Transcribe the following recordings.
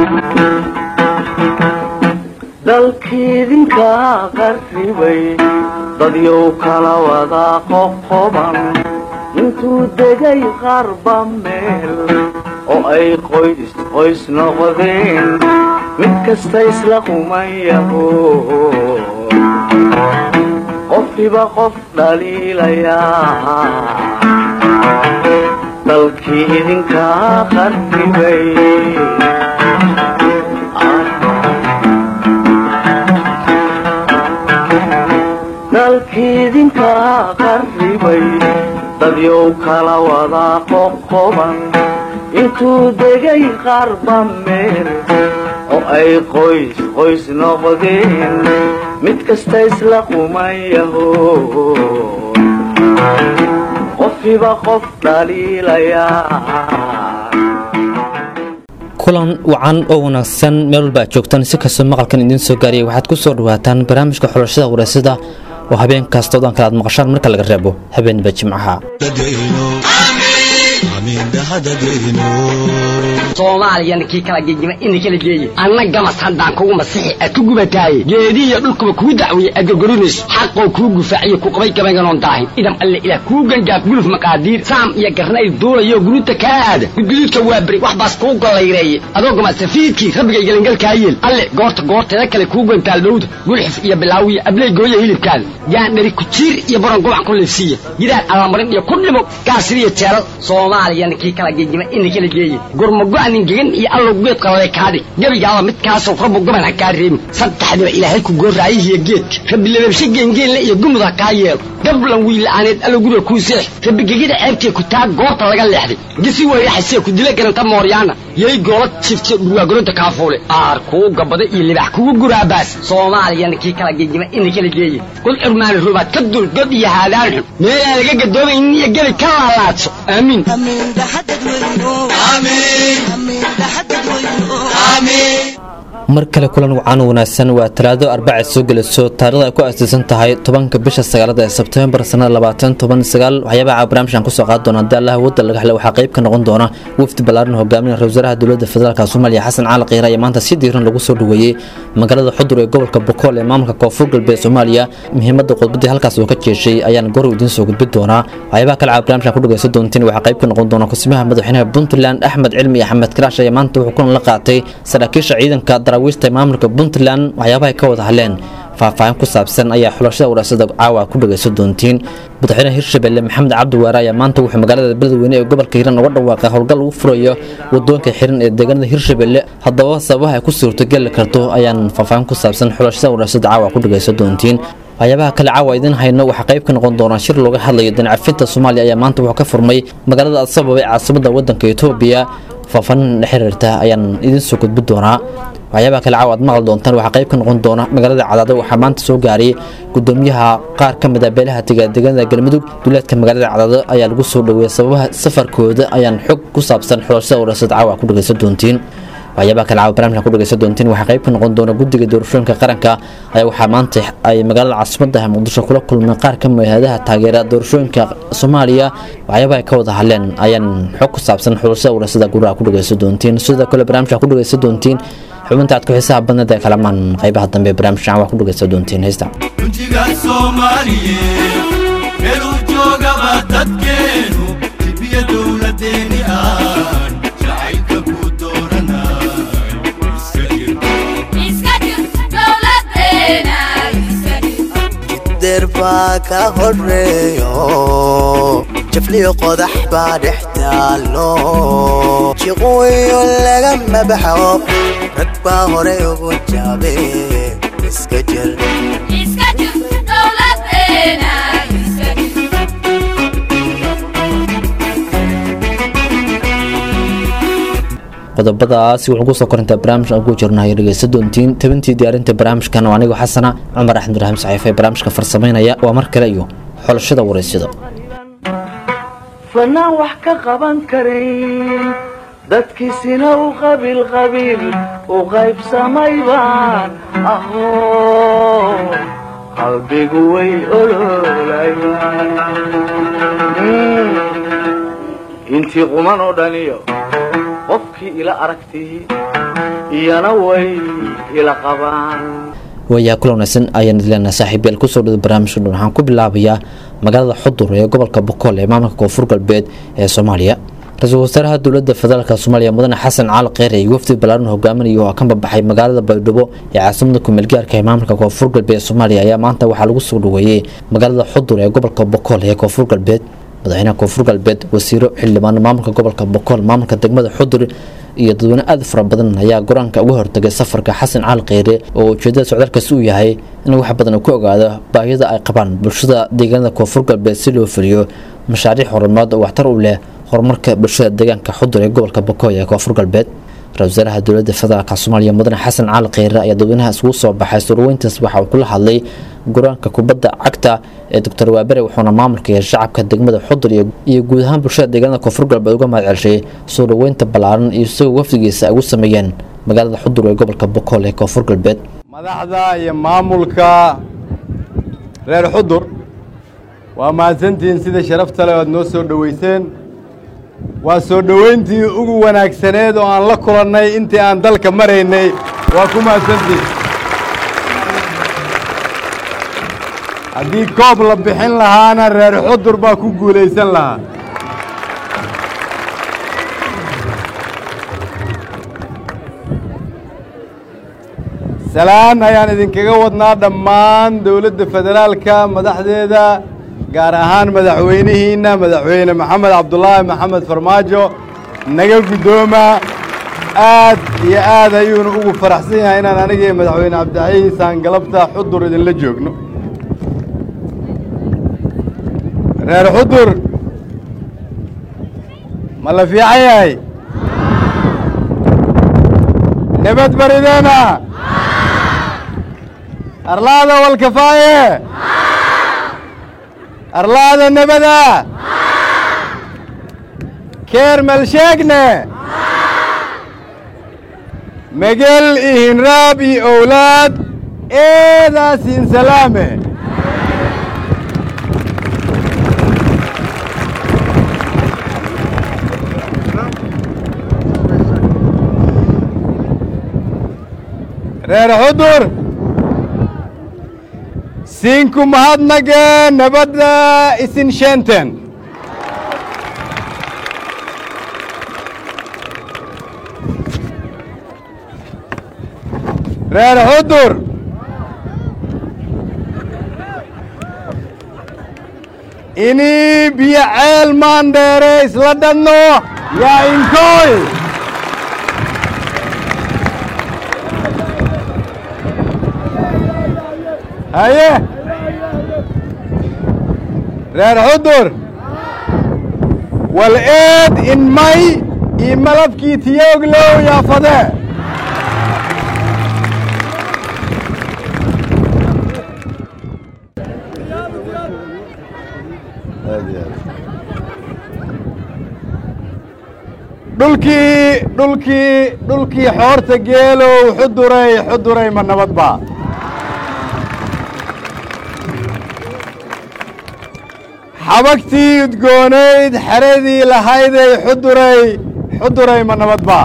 dalkiidinka qarribay dadyow kala wada qoqoban intuu degay qarba meel oo ay qoys qoys noqdeen mid kasta isla qumayaho qofkiba qof dhaliilayaa dalkii idinka qarribay dalkiidinka qarribay dadyow kala wada qoqoban intuu degay qarba meel oo ay qoys qoys noqdeen mid kasta isla qumayaho qofkiba qof dhaliilayaa kulan wacan oo wanaagsan meel walba aad joogtaan si kastoo maqalkan idiin soo gaariyay waxaad ku soo dhawaataan barnaamijka xulashada wareysada oo habeen kasta odan kale aad maqashaan marka laga reebo habeenba jimcaha soomaaliyana kii kala gegima ina kala geeye anna gamas haddaan kugu masixi aad ku gubataaye geedihiyo dhulkuba kuu dacweeye aad gorgorinayso xaqoo kuu gufaaciyo ku qabay gabaynganoon daahin idam alle ilaah kuu gangaaf guluf maqaadiir saam iyo garnayl duulayo guruuta kaa aada gudguduudka waa beri wax baas kuu gollayreeye adoo gamasafiidkii rabbigay gelangalkaa yeel alle goorta goorteeda kale kuu gantaal dhowda gulxif iyo bilaawiyo abley gooya hilibkaada gaandhari kujiir iyo baron gobac ku liifsiiya gidaar allamarin iyo ku dhimo gaasiriyo jeelal soomaaliyana kii kala gegima ina kala geeye gurmago-anin gegan iyo allow geed qalale kaadhig gebigaaba midkaasoo rabbu goban ha kaa reebin saddexdiba ilaahay ku gooraayihiyo geedka rabbi lababshe geengeenle iyo gumud ha kaa yeelo gablan wiila'aaneed allow guriga kuu seex rabbi gegida ceebtee ku taa goorta laga leexday gisi weyraxasee ku dila garanta mooryaana yay goola jifte dhurwaagoronta kaafuule aar kuu gabada iyo libax kugu guraabaas soomaaliyana kii kala gegima ina kala geeye kul cirmaani rubaad ka dul god iyo haadaan xun meelaan laga gadoomaynin iyo gebi ka laalaadso aamiin mar kale kulan wacan wanaagsan waa talaado arbacad soo gelayso taarikhda ay ku aasaysan tahay tobanka bisha sagaalada ee sebtembar sanada labaatan toban sagaal waxyaabaha barnaamijkan kusoo qaadi doona haddii allah wadda laga helay waxaa qayb ka noqon doona wafdi ballaaran hogaaminaya ra wasaaraha dowladda federaalka soomaaliya xasan cali qiira ayaa maanta si diiran lagu soo dhaweeyey magaalada xudur ee gobolka bokool ee maamulka koonfur galbeed soomaaliya muhiimadda khudbadii halkaas uu ka jeeshay ayaan goor idiin soo gudbin doonaa waxyaabaha kale caa barnaamijkan ku dhagaysan doontiin waxaa qayb ka noqon doona kusimaha madaxweynaha puntland axmed cilmi iyo axmed karaash ayaa maanta wuxuu kulan la qaatay saraakiisha ciidanka daraawiishta maamulka puntland waxyaabaha ay ka wada hadleen faahfaahin ku saabsan ayaa xulashada waraasada caawa ku dhagaysan doontiin madaxweynaha hirshabelle maxamed cabdi waare ayaa maanta wuxuu magaalada beledweyne ee gobolka hiiraan uga dhawaaqay howlgal lagu furayo wadoonka xiran ee deegaanada hirshabelle haddaba sababaha ay ku suurtogeli karto ayaan faahfaahin ku saabsan xulashada waraasada caawa ku dhagaysan doontiin waxyaabaha kale caawa idiin hayno waxaa qayb ka noqon doona shir looga hadlayo danacafinta soomaaliya ayaa maanta wuxuu ka furmay magaalada asababa ee caasimada wadanka etoobiya faahfaahin la xiriirta ayaan idiin soo gudbin doonaa waxyaabaha kale caawa aad maqli doontaan waxaa qayb ka noqon doona magaalada cadaado waxaa maanta soo gaaray gudoomiyaha qaar ka mid a beelaha deegaanada galmudug duleedka magaalada cadaado ayaa lagu soo dhaweeyay sababaha safarkooda ayaan xog ku saabsan xulashada warasad caawa ku dhagaysan doontiin waxyaabaha kale caawa barnaamijka ku dhagaysan doontiin waxaa qayb ka noqon doona guddiga doorashooyinka qaranka ayaa waxaa maanta ay magaalada caasimadda muqdisho kula kulmeen qaar ka mid hayadaha taageera doorashooyinka soomaaliya waxyaabaha ay ka wada hadleen ayaan xog ku saabsan xulashada warasada guraha ku dhagaysan doontiin sidoo kale barnaamijka ku dhagaysan doontiin xubinta aad ku xiisaha badnad ee kalamaan qaybaha dambe barnaamijkan waa ku dhagaysan doontiin heesta runtiga soomaaliyeed meeluu joogaba dadkeenu dibiya dowladeeni aan jacaylka ku dooranay iska jir der baa ka horeeyo jafliyo qodax baa dhex taallo jiqooyo lagama baxo rag baa hore ugu jaabe iska jir qodobadaasi wuxuu kusoo korintaa barnaamijka ugu jirnahay dhegeysta doontiin tabintii diyaarinta barnaamijkan waa anigoo xasana cumar axmed raxim saxiife barnaamijka farsamaynaya waa mar kale iyo xulashada waraysyada fanaan wax ka qaban karayn dadkiisina u qabiil qabiil u qaybsamay baan aho qalbigu way oloolayaan intii quman oo dhaniyo qofkii ila aragtii iyana way ila qabaan waayaa kula wanaagsan ayaan idileenaha saaxiibayaal kusoo dhada barnaamijka dhan waxaan ku bilaabayaa magaalada xudur ee gobolka bokool ee maamulka koonfur galbeed ee soomaaliya ra-iisul wasaaraha dowladda federaalk soomaaliya mudane xasan caali kheyre iyo wafdi ballaaran hogaaminaya oo ka babaxay magaalada baydhabo ee caasimada kumeelgaarka ee maamulka koonfur galbeed ee soomaaliya ayaa maanta waxaa lagu soo dhaweeyey magaalada xudur ee gobolka bokool ee koonfur galbeed madaxweynaha koonfur galbeed wasiiro xildhibaano maamulka gobolka bokool maamulka degmada xudur iyo dadweyne aad fara badan ayaa go-aanka uga hortagay safarka xasan caali kheyre oo ujeedada socdaalkaasi uu yahay in wax badan uu ku ogaado baahiyada ay qabaan bulshada deegaanada koonfur galbeed si loo fuliyo mashaariic horumaad oo waxtar u leh horumarka bulshada deegaanka xudur ee gobolka bokool ee koonfur galbeed ra-isul wasaaraha dowladda federaalk soomaaliya mudane xasan caali kheyre ayaa dadweynaha isugu soo baxay surweyntaas waxa uu kula hadlay go-aanka kubadda cagta ee doctor waabere wuxuuna maamulka iyo shacabka degmada xudur iyo guud ahaan bulshada deegaanada koonfur galbeed uga mahad celshay soo dhaweynta ballaaran iyo isagoo wafdigiisa ay ugu sameeyeen magaalada xudur ee gobolka bokool ee koonfur galbeed madaxda iyo maamulka reer xudur waa mahadsantihiin sida sharafta leh oad noo soo dhoweyseen waa soo dhoweyntii ugu wanaagsaneed oo aan la kulannay intii aan dalka maraynay waa ku mahadsantihiin haddii koob la bixin lahaana reer xudur baa ku guulaysan lahaa salaan ayaan idinkaga wadnaa dhammaan dowladda federaalka madaxdeeda gaar ahaan madaxweynihiinna madaxweyne maxamed cabdulaahi maxamed farmaajo naga guddooma aad iyo aad ayuuna ugu faraxsan yahay inaan aniga iyo madaxweyne cabdixayiis aan galabta xudur idinla joogno reer xudur ma la fiican yahay nabad barideena arlaada walkafaaye arlaada nebada keer malsheegne megel iyo hinraab iyo owlaad eedaasin salaame reer xudur siinku mahadnage nabadda isin sheenten reer xudur inii biyo ceel maandheere isla dhadno yaa inkooy haye reer xudur wal eed in may io malabkii tiyooglow yaafade dhulkii dhulkii dhulkii xoorta geelow xuduray xuduray ma nabad ba xabagtii udgoonayd xeradii lahayday xuduray xuduray ma nabad ba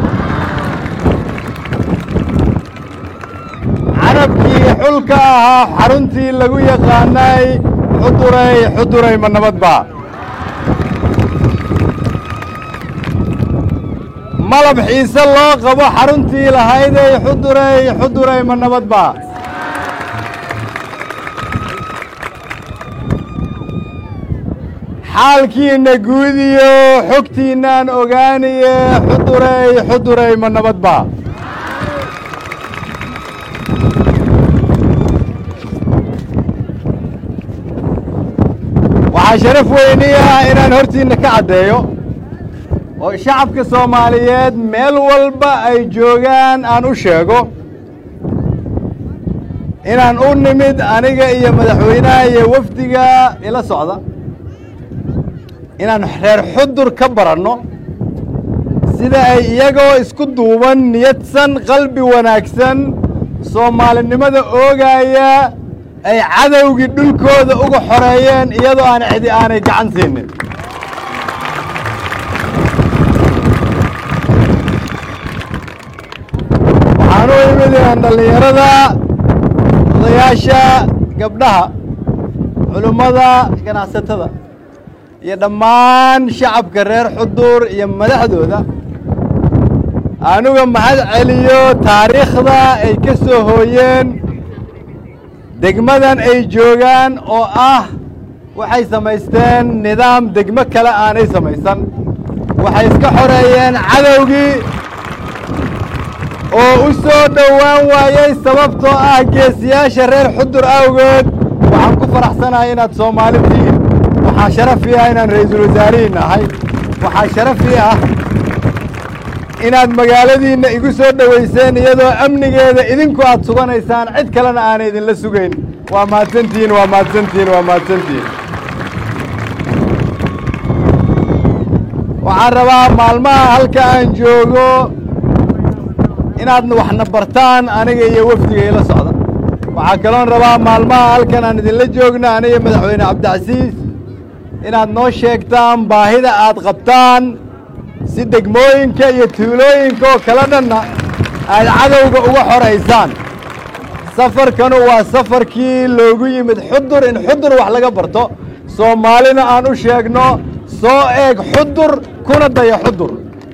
carabkii xulka ahaa xaruntii lagu yaqaanay xuduray xuduray ma nabad ba malab xiise loo qabo xaruntii lahayday xuduray xuduray ma nabad ba xaalkiinna guudiyo xogtiinnaan ogaaniye xuduray xuduray ma nabad ba waxaa sharaf weyni ah inaan hortiinna ka caddeeyo oo shacabka soomaaliyeed meel walba ay joogaan aan u sheego inaan u nimid aniga iyo madaxweynaha iyo wafdiga ila socda inaan reer xudur ka baranno sida ay iyagoo isku duuban niyadsan qalbi wanaagsan soomaalinimada oogaaya ay cadowgii dhulkooda uga xoreeyeen iyadoo aan cidi aanay gacan siinin mahadcelinayaan dhallinyarada odayaasha gabdhaha culummada ganacsatada iyo dhammaan shacabka reer xudur iyo madaxdooda anuga mahad celiyo taariikhda ay ka soo hooyeen degmadan ay joogaan oo ah waxay samaysteen nidaam degmo kale aanay samaysan waxay iska xoreeyeen cadowgii oo u soo dhowaan waayey sababtoo ah geesiyaasha reer xudur awgeed waxaan ku faraxsanahay inaad soomaali tihiin waxaa sharafii ah inaan ra'iisul wasaarihiin ahay waxaa sharafii ah inaad magaaladiinna igu soo dhowayseen iyadoo amnigeeda idinku aad suganaysaan cid kalena aanay idinla sugayn waa mahadsantihiin waa mahadsantihiin waa mahadsantihiin waxaan rabaa maalmaha halka aan joogo inaad waxna bartaan aniga iyo wafdiga ila socda waxaa kaloon rabaa maalmaha halkan aan idinla joogno aniga madaxweyne cabdicasiis inaad noo sheegtaan baahida aad qabtaan si degmooyinka iyo tuulooyinka oo kala dhanna aad cadowga uga xoraysaan safarkanu waa safarkii loogu yimid xudur in xudur wax laga barto soomaalina aan u sheegno soo eeg xudur kuna daya xudur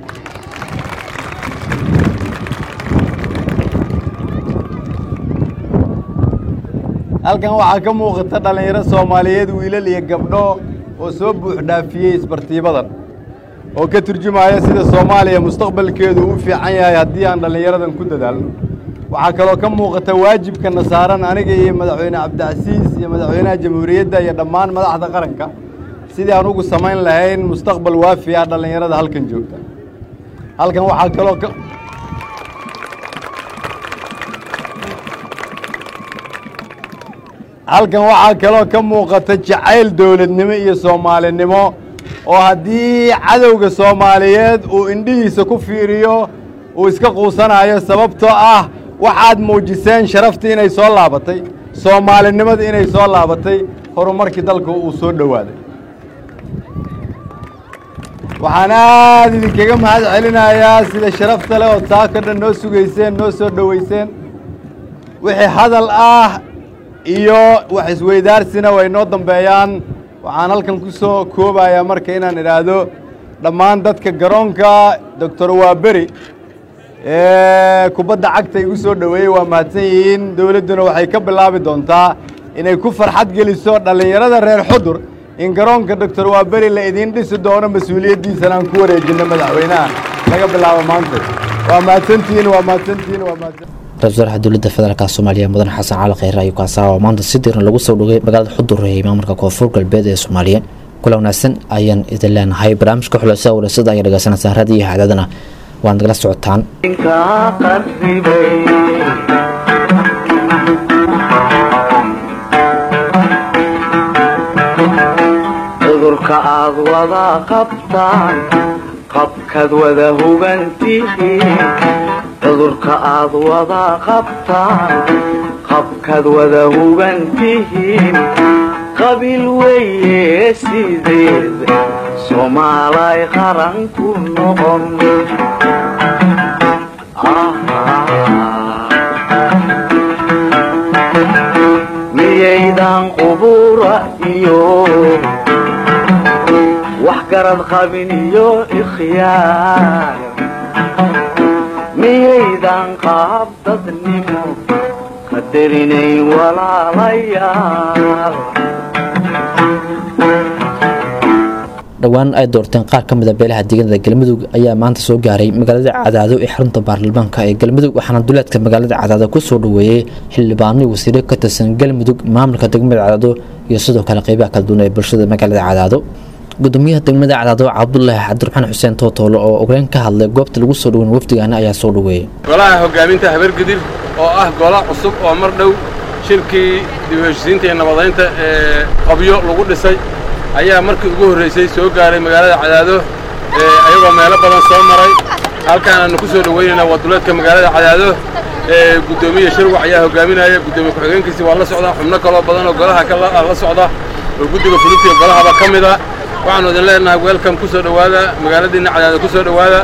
halkan waxaa ka muuqata dhallinyaro soomaaliyeed wiilal iyo gabdho oo soo buux dhaafiyey isbartiibadan oo ka turjumaya sida soomaaliya mustaqbalkeedu u fiican yahay haddii aan dhallinyaradan ku dadaalno waxaa kaloo ka muuqata waajibkana saaran aniga iyo madaxweyne cabdicasiis iyo madaxweynaha jamhuuriyadda iyo dhammaan madaxda qaranka sidii aan ugu samayn lahayn mustaqbal waafi ah dhallinyarada halkan joogta halkan waxaa kaloo ka halkan waxaa kaloo ka muuqata jacayl dowladnimo iyo soomaalinimo oo haddii cadowga soomaaliyeed uu indhihiisa ku fiiriyo uu iska quusanayo sababtoo ah waxaad muujiseen sharaftii inay soo laabatay soomaalinimadii inay soo laabatay horumarkii dalka uu soo dhowaaday waxaan aad idinkaga mahad celinayaa sida sharafta leh oo taako dhan noo sugayseen noo soo dhowayseen wixii hadal ah iyo wax isweydaarsina way noo dambeeyaan waxaan halkan ku soo koobayaa marka inaan idhaahdo dhammaan dadka garoonka doctor waaberi ee kubadda cagta igu soo dhoweeyey waa mahadsan yihiin dowladduna waxay ka bilaabi doontaa inay ku farxad geliso dhallinyarada reer xudur in garoonka doctor waaberi la idiin dhisi doono mas-uuliyaddiisana aan ku wareejinno madaxweynaha laga bilaabo maanta waa mahadsantihiin waa mahadsantihiin waa mahadsan ra-isul wasaaraha dowladda federaalk soomaaliya mudane xasan cali kheyre ayuu kaasaa oo maanta si diiran lagu soo dhogay magaalada xudur ee maamulka koonfur galbeed ee soomaaliya kula wanaagsan ayaan idin leenahay barnaamijka xulashada warasada ayaa dhegeysanaysaa raadiyo iyo haadadana waad nagala socotaan inkaa qarribay cudurka aad wada qabtaan qabkaad wada hugantihiin cudurka aad wada qabtaan qabkaad wada hugantihiin qabiil weeye sideed soomaalay qaran ku noqon miyaydan qubura iyo wax garad qabin iyo ikhyaar miyaydan qaab dadnimo qadarinayn walaalayaal dhowaan ay doorteen qaar ka mida beelaha deegaanada galmudug ayaa maanta soo gaaray magaalada cadaado ee xarunta baarlamaanka ee galmudug waxaana duleedka magaalada cadaado kusoo dhoweeyey xildhibaano wasiiro ka tirsan galmudug maamulka degmada cadaado iyo sidoo kale qeybaha kala duwan ee bulshada magaalada cadaado gudoomiyaha degmada cadaado cabdulaahi cabdiraxmaan xuseen tootoolo oo ogeyn ka hadlay goobta lagu soo dhoweyn wafdigaana ayaa soo dhoweeyey golaha hoggaaminta habargudil oo ah golo cusub oo mar dhow shirkii dib u heshisiinta iyo nabadaynta ee qabyo lagu dhisay ayaa markii ugu horraysay soo gaaray magaalada cadaado ee ayagoo meelo badan soo maray halkaan aanu ku soo dhoweynayna waa duleedka magaalada cadaado ee guddoomiye shirwac ayaa hoggaaminaya guddoomiye ku-xigeenkiisi waa la socdaa xubno kaloo badan oo golaha ka la- la socda oo guddiga fulinta iyo golahaba ka mid a waxaanu idin leenahay welcome ku soo dhowaada magaaladiinna cadaado ku soo dhowaada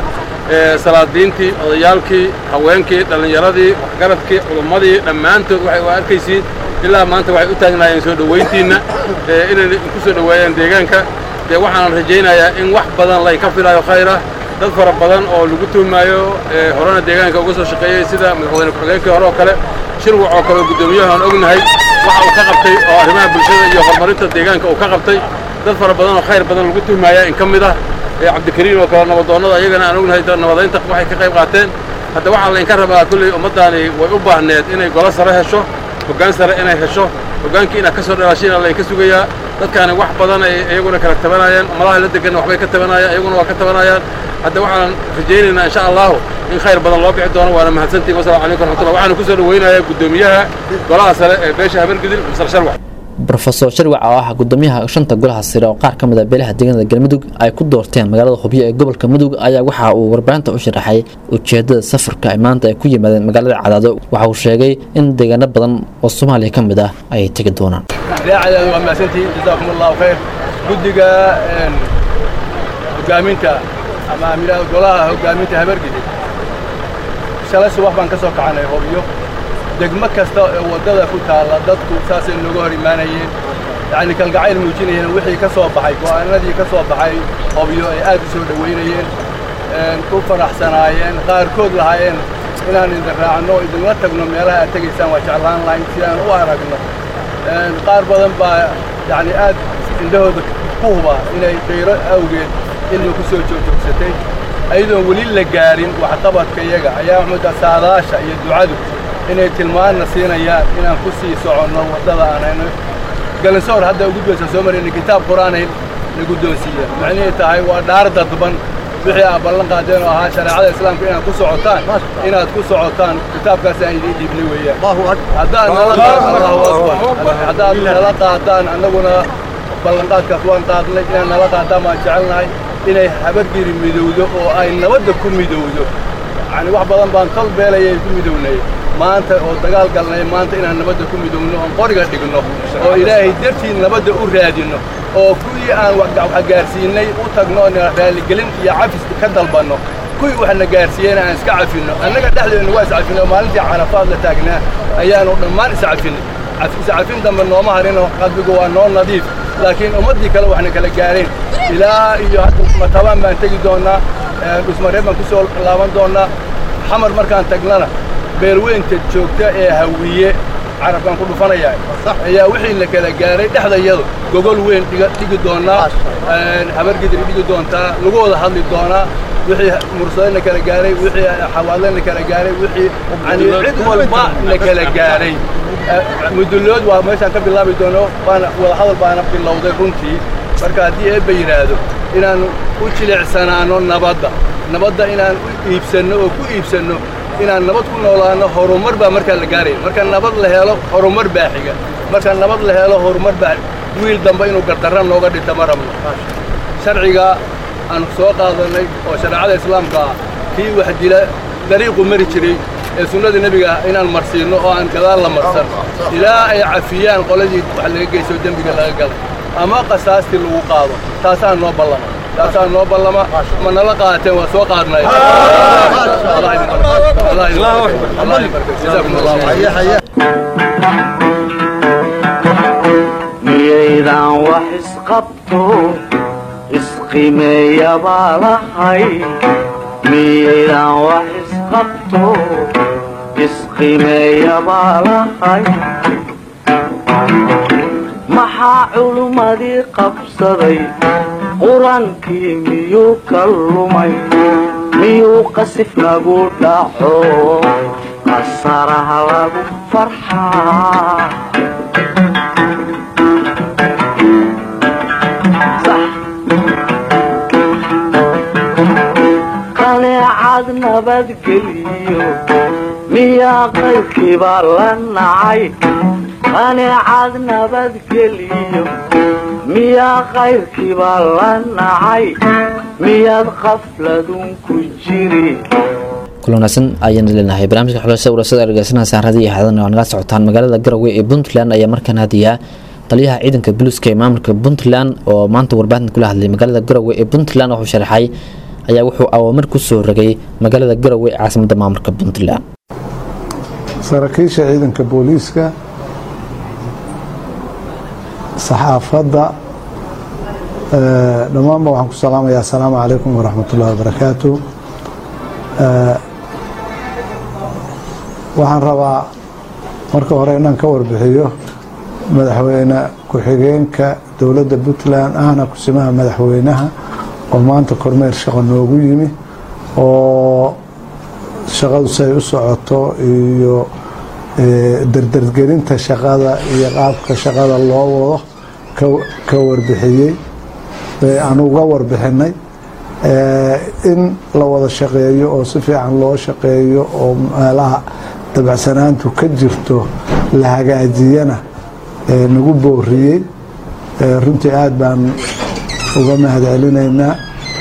ee salaadiintii odayaalkii haweenkii dhallinyaradii waxgaradkii culummadii dhammaantood waxay u arkaysiin ilaa maanta waxay u taagnaayeen soo dhowayntiinna ee inay ku soo dhoweeyaan deegaanka dee waxaan rajaynayaa in wax badan lay ka filaayo khayr ah dad fara badan oo lagu tuhmaayo ee horena deegaanka uga soo shaqeeyey sida madaxweyne ku-xigeenkii hore oo kale shirwac oo kale oo guddoomiyaha aan ognahay waxa uu ka qabtay oo arrimaha bulshada iyo horumarinta deegaanka uu ka qabtay dad fara badan oo khayr badan lagu tuhmaya in ka mid ah ee cabdikariim oo kale nabadoonnada ayagana aan ognahay nabadaynta waxay ka qayb qaateen hadda waxaa laynka rabaa kulley ummaddaani way u baahneed inay golo sare hesho hoggaan sare inay hesho hoggaankii inaad ka soo dhalaashiina laynka sugayaa dadkaani wax badan ay iyaguna kala tabanayaan malaha la deganna waxbay ka tabanayaan iyaguna waa ka tabanayaan hadda waxaan rajaynaynaa insha allahu in khayr badan loo bixi doono waana mahadsantihin wasalamu calaykum raxmatullah waxaanu ku soo dhoweynayaa guddoomiyaha golaha sare ee beesha habargidil masar sharwac rofeor sharwac oo ah gudoomiyaha shanta golaha sare oo qaar ka mid a beelaha deegaanada galmudug ay ku doorteen magaalada hubyo ee gobolka mudug ayaa waxa uu warbaahinta u sharaxay ujeedada safarka ay maanta ay ku yimaadeen magaalada cadaado waxa uu sheegay in deegaano badan oo soomaaliya ka mid ah ay tegi doonaan idaacada waa mahadsantihiin jazaakum allahu khayr guddiga hogaaminta ama amiraha golaha hogaaminta habargidid shalay subax baan ka soo kacanay hobyo degmo kasta ee waddada ku taalla dadku saasay nooga hor imaanayeen yacni kalgacayl muujinayeen wixii ka soo baxay go'aanadii ka soo baxay hobyo ay aad u soo dhowaynayeen ku faraxsanaayeen qaarkood lahaayeen inaan idin raacno idinla tagno meelaha aad tegaysaan waa jeclaan lahayn si aan u aragno qaar badan baa yacni aad indhahooda ku huba inay dayro awgeed ilmi ku soo joogjoogsatay ayadoon weli la gaarin waxqabadka iyaga ayaa muxuuta saadaasha iyo ducadu inay tilmaanna siinayaan inaan ku sii soconno waddada aan hayno galansoor hadda ugu gudbaysa soo marayna kitaab qur-aanay la guddoonsiiya macnihii tahay waa dhaar dadban wixii aad ballan qaadeen oo ahaa shareecada islaamka inaad ku socotaan inaad ku socotaan kitaabkaas aan idiin dhiibnay weeyaan haddaad nala allahu akbar haddaad nala qaadaan annaguna ballanqaadkaas waan qaadnay inaad nala qaadaan baan jecelnahay inay habargiri midowdo oo ay nabadda ku midowdo yacni wax badan baan tol beelayay ku midownay maanta oo dagaal galnay maanta inaan nabadda ku midowno oon qoriga dhigno oo ilaahay dartii nabadda u raadinno oo kuwii aan wax gaarsiinay u tagno oo raaligelin iyo cafis ka dalbanno kuwii waxna gaarsiiyeyna aan iska cafinno annaga dhexdeenna waa iscafinno maalintii carafaad la taagnaa ayaanu dhammaan iscafinnay iscafin dambe nooma harinoo qalbigu waa noo nadiif laakiin ummaddii kale waxna kala gaareen ilaa iyo hadda matabaan baan tegi doonnaa dhusmareeb baan ku soo laaban doonnaa xamar markaan tagnana beelweynta joogta ee hawiye carabkaan ku dhufanayaa ayaa wixii la kala gaaray dhexdayadu gogol weyn dhigi doonnaa habargidri dhigi doontaa lagu wada hadli doonaa wixii mursaday la kala gaaray wixii xawaadle la kala gaaray wixii yani cid walba la kala gaaray mudullood waa meeshaan ka bilaabi doono waana wadahadal baana bilowday runtii marka haddii eebba yidhaahdo inaan u jilicsanaano nabadda nabadda inaan u iibsanno oo ku iibsanno inaan nabad ku noolaano horumar baa markaa la gaaraya marka nabad la helo horumar baa xiga marka nabad la helo horumar baa wiil dambe inuu gardarra nooga dhinta ma rabno sharciga aan soo qaadannay oo shareecada islaamka ah kii wax dila dariiqu mari jiray ee sunnada nebiga ah inaan marsiinno oo aan gadaal la marsan ilaa ay cafiyaan qoladii wax laga geysto dembiga laga galay ama qasaastii lagu qaado taasaa noo ballama taasaa noo ballama ma nala qaateen waa soo qaadnay miyaydan wax isqabto isqimeeya baa lahay miyaydan wax isqabto isqimeeya baa lahay maxaa culummadii qabsaday qur-aankii miyuu ka lumay miyuu qasif lagu dhaco qasaraha lagu farxaa qaneecad nabadgeliyo miyaa qaybkiibaa la nacay qaneecad nabadgeliyo miyaa qayrkiibaa la nacay miyaad qafladun ku jiri kulanaasan ayaan leenahay barnaamijka xulashada warasada argeysanaysa radio iyo xadana waa naga socotaan magaalada garowe ee puntland ayaa markaan hadiyaa taliyaha ciidanka booliiska ee maamulka puntland oo maanta warbaahinta kula hadlay magaalada garowe ee puntland wuxuu sharaxay ayaa wuxuu awaamir ku soo rogay magaalada garowe ee caasimadda maamulka puntland saraakiisha ciidanka booliiska saxaafadda dhammaanba waxaan ku salaamayaa asalaamu calaykum waraxmat ullahi wabarakaatu waxaan rabaa marka hore inaan ka warbixiyo madaxweyne ku-xigeenka dowladda puntland ahna kusimaha madaxweynaha oo maanta kormeer shaqo noogu yimi oo shaqadu say u socoto iyo dardargelinta shaqada iyo qaabka shaqada loo wado ka warbixiyey aan uga warbixinay in la wada shaqeeyo oo si fiican loo shaqeeyo oo meelaha dabacsanaantu ka jirto la hagaajiyana nagu booriyey runtii aada baan uga mahad celinaynaa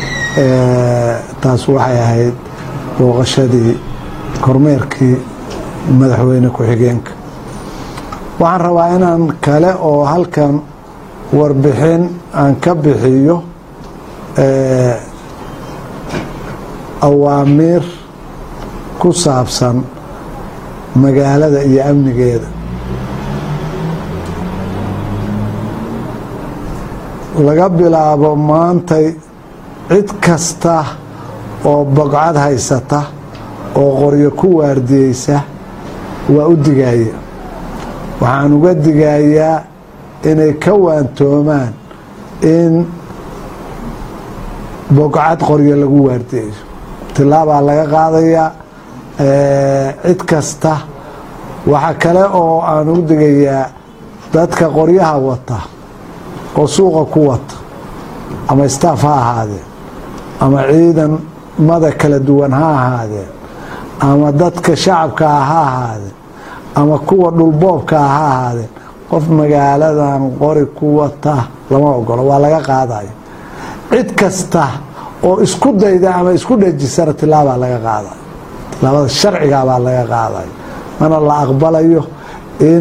taas waxay ahayd booqashadii kormeerkii madaxweyne ku-xigeenka waxaan rabaa inaan kale oo halkan warbixin aan ka bixiyo awaamiir ku saabsan magaalada iyo amnigeeda laga bilaabo maantay cid kasta oo bogcad haysata oo qoryo ku waardiyeysa waa u digaya waxaan uga digayaa inay ka waantoomaan in bogcad qoryo lagu waardiyeyo tilaabaa laga qaadayaa cid kasta waxa kale oo aan u digayaa dadka qoryaha wata oo suuqa ku wata ama staff ha ahaadeen ama ciidamada kala duwan ha ahaadeen ama dadka shacabkaa ha ahaadeen ama kuwa dhulboobkaa ha ahaadeen qof magaaladan qori ku wata lama ogolo waa laga qaadayo cid kasta oo isku dayda ama isku dhejisana tilaabaa laga qaadayo tilaabada sharcigabaa laga qaadayo mana la aqbalayo in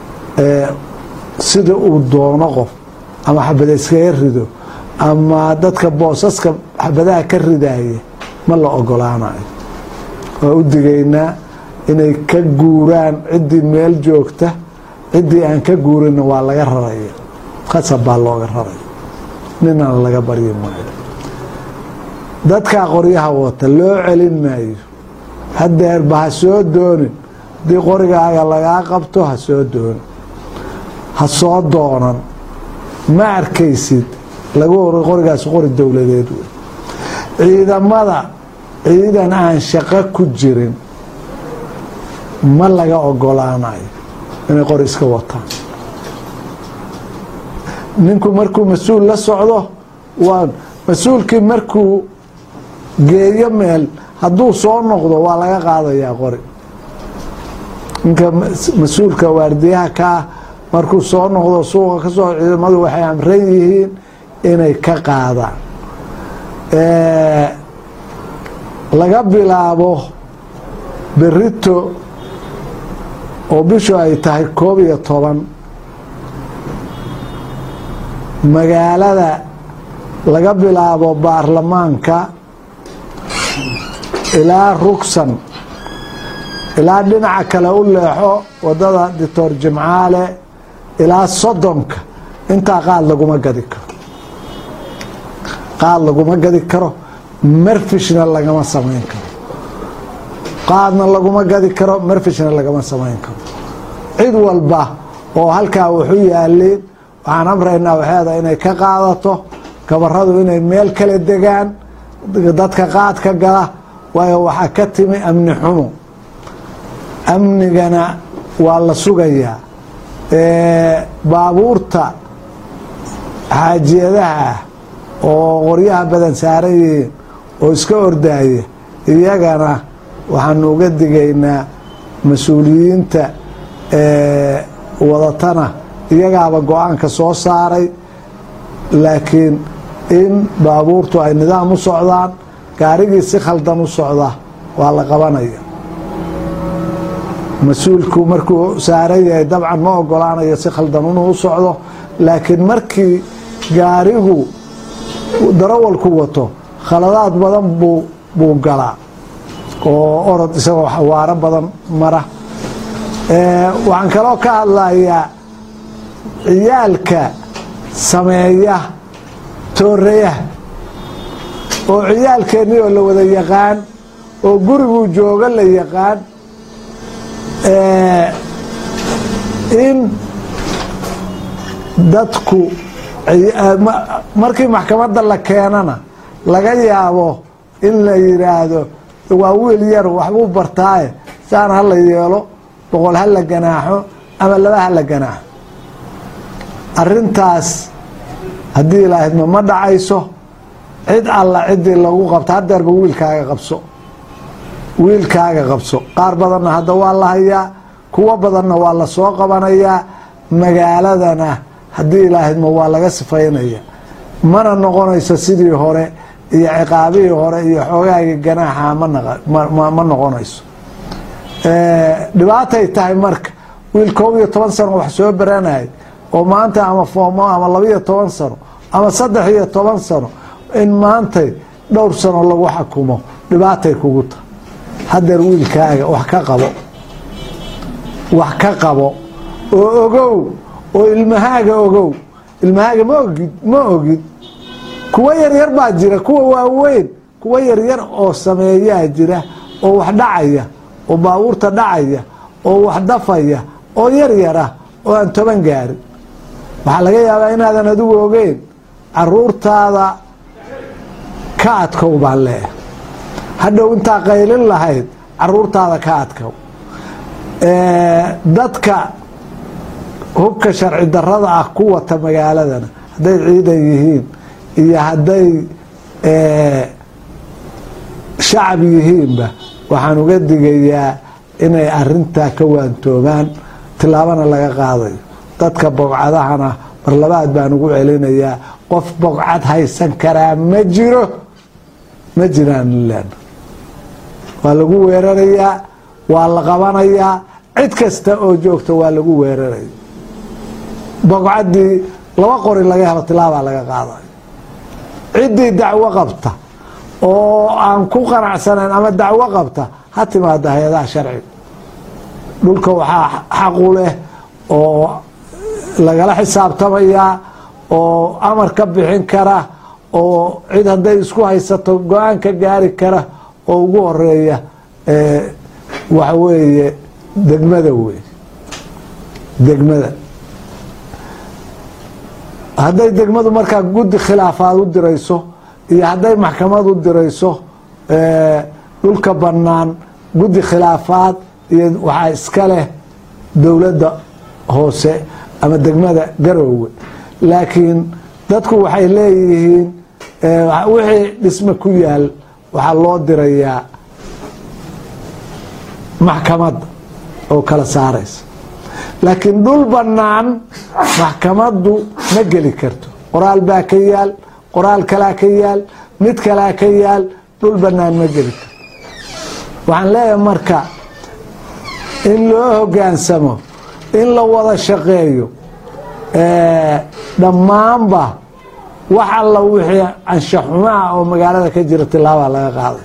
sida uu doono qof ama xabada iskaga rido ama dadka boosaska xabadaha ka ridaya ma la ogolaanayo waa u digaynaa inay ka guuraan ciddii meel joogta ciddii aan ka guurinna waa laga raraya khasab baa looga raraya ninana laga baryi maayo dadkaa qoryaha wata loo celin maayo hadeerba ha soo doonin haddii qorigaaga lagaa qabto ha soo doonin ha soo doonan ma arkaysid lagu hor qorigaas qori dowladeed wey ciidamada ciidan aan shaqo ku jirin ma laga ogolaanayo inay qori iska wataan ninku markuu mas-uul la socdo waa mas-uulkii markuu geeyo meel hadduu soo noqdo waa laga qaadayaa qori ninka mas-uulka waardiyaha kaa markuu soo noqdo suuqa ka soo ciidamadu waxay amran yihiin inay ka qaadaan laga bilaabo berito oo bishu ay tahay koob iyo toban magaalada laga bilaabo baarlamaanka ilaa rugsan ilaa dhinaca kale u leexo wadada doctor jimcaale ilaa soddonka intaa qaad laguma gadi karo qaad laguma gadi karo marfishna lagama samayn karo qaadna laguma gadi karo marfishna lagama samayn karo cid walba oo halkaa wuxu yaaliin waxaan amraynaa waxeeda inay ka qaadato gabaradu inay meel kala degaan dadka qaadka gala waayo waxaa ka timi amni xumo amnigana waa la sugayaa baabuurta xaajiyadaha oo qoryaha badan saaran yihiin oo iska ordaaya iyagana waxaanu uga digaynaa mas-uuliyiinta wadatana iyagaaba go-aanka soo saaray laakiin in baabuurtu ay nidaam u socdaan gaarigii si khaldan u socda waa la qabanaya mas-uulku markuu saaran yahay dabcan ma ogolaanayo si khaldan inuu u socdo laakiin markii gaarigu darawalku wato khaladaad badan buu buu galaa oo orod isagoo xawaaro badan mara waxaan kaloo ka hadlayaa ciyaalka sameeya tooreyaha oo ciyaalkeennii oo la wada yaqaan oo guriguu jooga la yaqaan in dadku markii maxkamadda la keenana laga yaabo in la yidhaahdo waa wiil yar waxbuu bartaaye saan ha la yeelo boqol ha la ganaaxo ama laba ha la ganaaxo arintaas haddii ilaahidma ma dhacayso cid alla ciddii lagu qabto hadeerba wiilkaaga qabso wiilkaaga qabso qaar badanna hadda waa la hayaa kuwo badanna waa la soo qabanayaa magaaladana haddii ilaahidma waa laga sifaynaya mana noqonayso sidii hore iyo ciqaabihii hore iyo xoogaagii ganaaxa ma noqonayso dhibaatay tahay marka wiil koob iyo toban sano wax soo baranayay oo maanta ama foomo ama labaiyo toban sano ama saddex iyo toban sano in maantay dhowr sano lagu xakumo dhibaatay kugu tahay hadeer wiilkaaga wax ka qabo wax ka qabo oo ogow oo ilmahaaga ogow ilmahaaga ma ogid ma ogid kuwa yaryar baa jira kuwa waaweyn kuwa yaryar oo sameeyaa jira oo wax dhacaya oo baabuurta dhacaya oo wax dafaya oo yaryarah oo aan toban gaarin waxaa laga yaabaa inaadan adigu ogeyn caruurtaada ka adkow baan leeyahay hadhow intaa qaylin lahayd caruurtaada ka adkow dadka hubka sharci darada ah ku wata magaaladana hadday ciidan yihiin iyo hadday shacab yihiinba waxaan uga digayaa inay arintaa ka waantoomaan tilaabana laga qaadayo dadka bogcadahana mar labaad baan ugu celinayaa qof bogcad haysan karaa ma jiro ma jiraan len waa lagu weerarayaa waa la qabanayaa cid kasta oo joogta waa lagu weeraraya bogcaddii laba qori laga helo tilaabaa laga qaadayo ciddii dacwo qabta oo aan ku qanacsanayn ama dacwo qabta ha timaada hay-adaha sharciga dhulka waxaa xaqu leh oo lagala xisaabtamayaa oo amar ka bixin kara oo cid hadday isku haysato go-aan ka gaari kara oo ugu horeeya waxa weeye degmada wey degmada hadday degmadu markaa guddi khilaafaad u dirayso iyo hadday maxkamad u dirayso dhulka bannaan guddi khilaafaad iyo waxaa iska leh dowladda hoose ama degmada garoowe laakiin dadku waxay leeyihiin wixii dhisme ku yaal waxaa loo dirayaa maxkamadda oo kala saaraysa laakiin dhul bannaan maxkamaddu ma geli karto qoraal baa ka yaal qoraal kalaa ka yaal mid kalaa ka yaal dhul bannaan ma geli karto waxaan leeyahay marka in loo hogaansamo in la wada shaqeeyo dhammaanba wax alla wixii anshaxumaha oo magaalada ka jira tilaabaa laga qaaday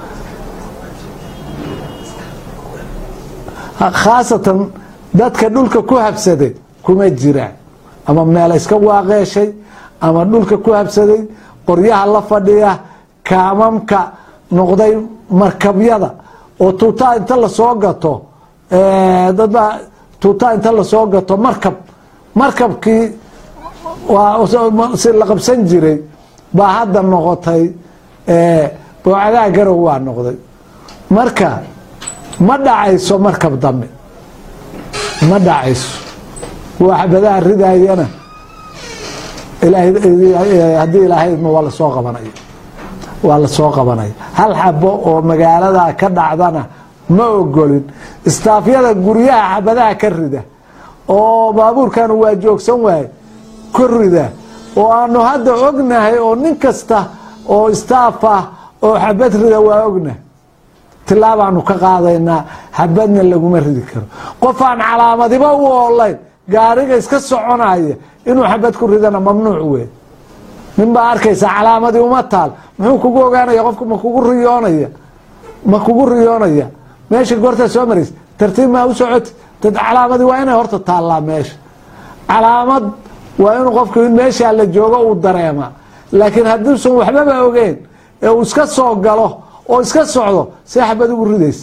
khaasatan dadka dhulka ku habsaday kuma jiraan ama meel iska waaqeeshay ama dhulka ku habsaday qoryaha la fadhiya kaamamka noqday markabyada oo tuutaa inta lasoo gato dadbaa tuutaa inta lasoo gato markab markabkii si la qabsan jiray baa hadda noqotay boocadaha garow waa noqday marka ma dhacayso markab dambe ma dhacayso kuwa xabadaha ridayana haddii ilaahaydma waa lasoo qabanaya waa lasoo qabanaya hal xabo oo magaalada ka dhacdana ma ogolin istaafyada guryaha xabadaha ka rida oo baabuurkan waa joogsan waaye ka rida oo aanu hadda ognahay oo nin kasta oo istaaf ah oo xabad rida waa ognahay tilaabaanu ka qaadaynaa xabadna laguma ridi karo qof aan calaamadiba u oolayn gaariga iska soconaya inuu xabad ku ridana mamnuuc wey nin baa arkaysa calaamadii uma taal muxuu kugu ogaanaya qofku ma kugu riyoonaya ma kugu riyoonaya meesha goortaa soo marays tartiib maa u socoti dad calaamadii waa inay horta taallaa meesha calaamad waa inuu qofku in meeshaa la joogo uu dareemaa laakiin hadduusan waxbaba ogeen ee uu iska soo galo oo iska socdo see xabad ugu ridaysa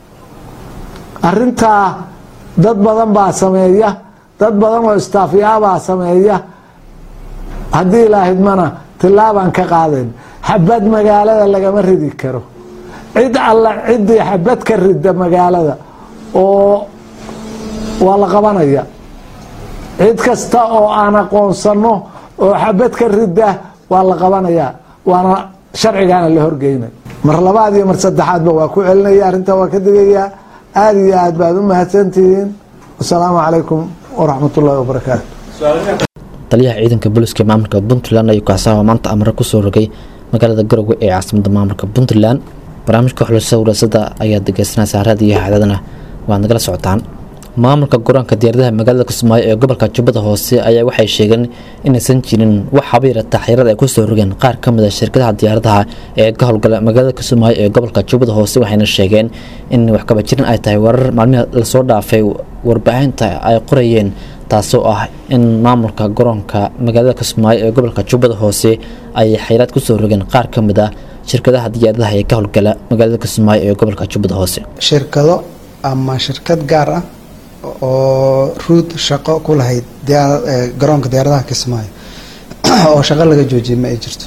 arintaa dad badan baa sameeya dad badan oo istaafyaabaa sameeya haddii ilaahidmana tilaabaan ka qaadayn xabad magaalada lagama ridi karo cid alla ciddii xabad ka rida magaalada oo waa la qabanaya cid kasta oo aan aqoonsano oo xabad ka rida waa la qabanaya waana sharcigaana la horgeynay mar labaad iyo mar saddexaadba waa ku celinaya arrintaa waa ka digayaa aada iyo aad baad u mahadsantihiin wasalaamu calaykum waraxmat ullahi wabarakaatu taliyaha ciidanka booliska maamulka puntland ayuu kaasaha maanta amre kusoo rogay magaalada garowe ee caasimada maamulka puntland barnaamijka xulusada waraasada ayaad dhegeysanaysaa raadiyo hacdadana waad nagala socotaan maamulka garoonka diyaaradaha magaalada kismaayo ee gobolka jubbada hoose ayaa waxay sheegeen inaysan jirin wax habayra taxriirad ay kusoo rogeen qaar ka mid a shirkadaha diyaaradaha ee ka howlgala magaalada kismaayo ee gobolka jubbada hoose waxayna sheegeen in waxkaba jirin ay tahay warar maalmihi lasoo dhaafay warbaahinta ay qorayeen taasoo ah in maamulka garoonka magaalada kismaayo ee gobolka jubbada hoose ay xayraad kusoo rogeen qaar ka mid a shirkadaha diyaaradaha ee ka howlgala magaalada kismaayo ee gobolka jubbada hoose shirkado ama shirkad gaar ah oo ruud shaqo ku lahayd diyaa- ee, garoonka diyaaradaha kismaayo oo shaqo laga joojiyay ma ay jirto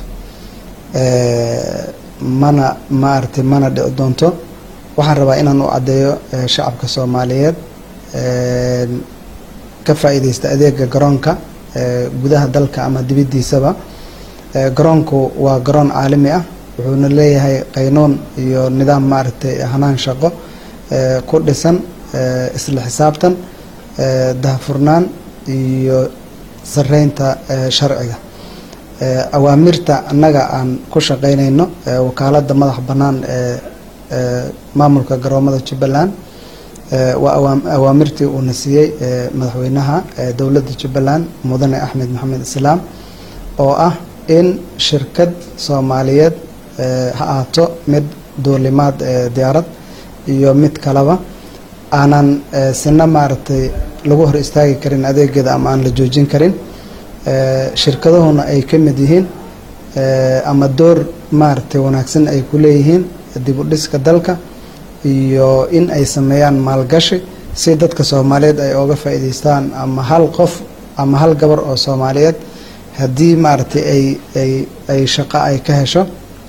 Ee, mana maaragtay mana dhici doonto waxaan rabaa inaan u caddeeyo ee, shacabka soomaaliyeed ee, ka faa'iideysta adeega garoonka ee, gudaha dalka ama dibiddiisaba Ee, garoonku waa garoon caalami ah wuxuuna leeyahay qaynoon iyo nidaam maaragtay hanaan shaqo ee, ku dhisan ee, isla xisaabtan ee, daahfurnaan iyo sareynta ee, sharciga Ee, awaamirta annaga aan ku shaqeynayno ee, wakaaladda madax bannaan ee ee, maamulka garoomada jubbaland ee, waa awaam- awaamirtii uuna siiyey ee, madaxweynaha ee, dowladda jubbaland mudane axmed maxamed islaam oo ah in shirkad soomaaliyeed ee, ha ahaato mid duulimaad ee, diyaarad iyo mid kaleba aanan ee, sina maaragtay lagu hor istaagi karin adeegeeda ama aan la joojin karin ee, shirkadahuna ay ka mid yihiin ee, ama door maaragtay wanaagsan ay ku leeyihiin dib u dhiska dalka iyo in ay sameeyaan maalgashi si dadka soomaaliyeed ay oga faa'iidaystaan ama hal qof ama hal gabar oo soomaaliyeed haddii maaragtay ay ay ay shaqo ay ka hesho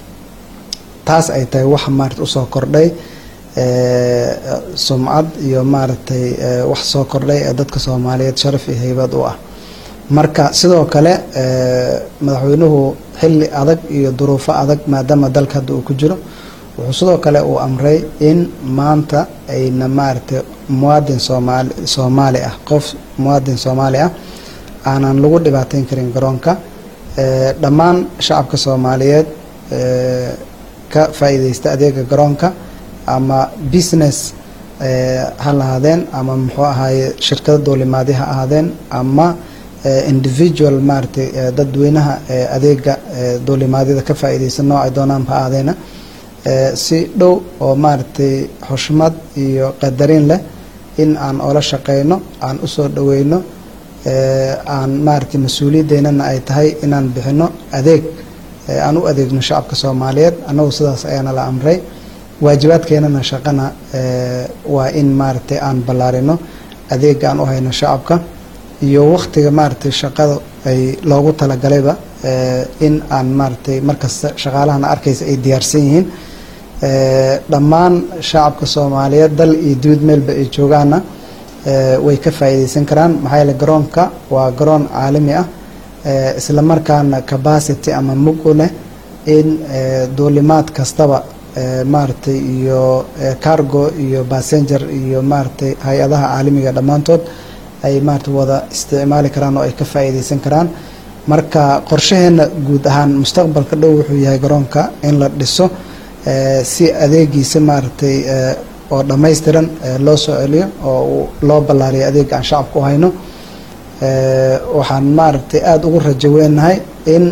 taas ay tahay wax maaragtay usoo kordhay ee, sumcad iyo maaragtay ee, wax soo kordhay ee dadka soomaaliyeed sharaf iyo haybad u ah marka sidoo kale ee, madaxweynuhu xilli adag iyo duruufo adag maadaama dalka hadda uu ku jiro wuxuu sidoo kale uu amray in maanta ayna maaragtay muwaadin soomaali soomaali ah qof muwaadin soomaali ah aanan lagu dhibaateyn karin garoonka ee, dhammaan shacabka soomaaliyeed ee, ka faa'iideysta adeega garoonka ama business ee, ha lahaadeen ama muxuu ahaaye shirkado duulimaadi ha ahaadeen ama ee, individual maaragtay ee, dadweynaha ee, adeega ee, duulimaadyada ka faa'iideysan nooc ay doonaan ha ahaadeena ee, si dhow oo maaragtay xushmad iyo qadarin leh in aan oola shaqeyno aan usoo dhaweyno ee, aan maaragtay mas-uuliyadeennana ay tahay inaan bixino adeeg ee, aan u adeegno shacabka soomaaliyeed annagu sidaas ayaana la amray waajibaadkeenana shaqana ee, waa in maaragtay aan ballaarino adeega aan u hayno shacabka iyo waktiga maaragtay shaqada ay loogu talagalayba ee, in aan maaragtay markasta shaqaalahana arkaysa ay diyaarsan yihiin ee, dhammaan shacabka soomaaliyeed dal iyo dibad meelba ay joogaana ee, way ka faa'iideysan karaan maxaa yeele garoonka waa garoon caalami ah ee, isla markaana capacity ama mug u leh in ee, duulimaad kastaba ee, maaragtay iyo ee, cargo iyo passenger iyo maaragtay hay-adaha caalamiga dhammaantood ay maaragtay wada isticmaali karaan oo ay ka faa'iideysan karaan marka qorshaheena guud ahaan mustaqbalka dhow wuxuu yahay garoonka in la dhiso ee, si adeegiisa maaragtay ee, oo dhammaystiran ee, loo soo celiyo oo uu- loo ballaariyo adeega aan shacabka u hayno Ee, waxaan maaragtay aada ugu rajo weenahay in